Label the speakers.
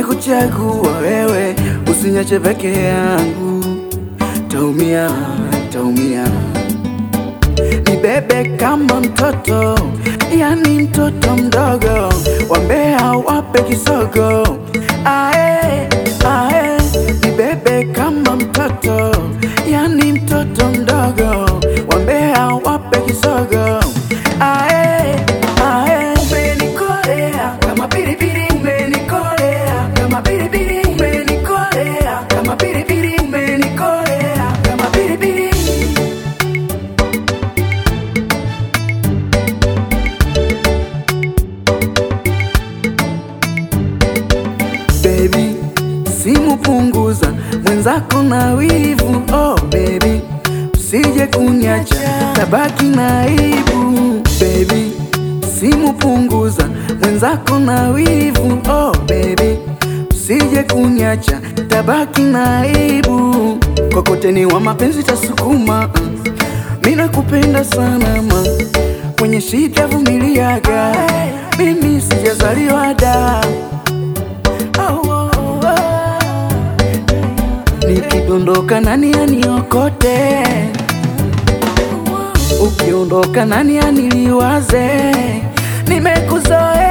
Speaker 1: nimekuchagua wewe, usinyache peke yangu, taumia, taumia. Nibebe kama mtoto, yani mtoto mdogo, wambea wape kisogo, ae, ae. Nibebe kama mtoto, yani mtoto mdogo, wambea wape kisogo, ae, ae. Umenikolea kama pilipili, umenikolea kama pilipili, umenikolea kama pilipili, umenikolea kama pilipili. Baby, simu punguza, mwenzako na wivu. Oh baby, usije kunyacha, tabaki na aibu. Baby, simu punguza, mwenzako na wivu. Oh baby, usije kunyacha, tabaki na aibu. Kokoteni wa mapenzi tasukuma, mimi nakupenda sana ma, kwenye shida vumiliaga, mimi sijazaliwa da Oh, oh, oh. Nikidondoka nani aniokote? Ukiondoka nani aniliwaze? Nimekuzoea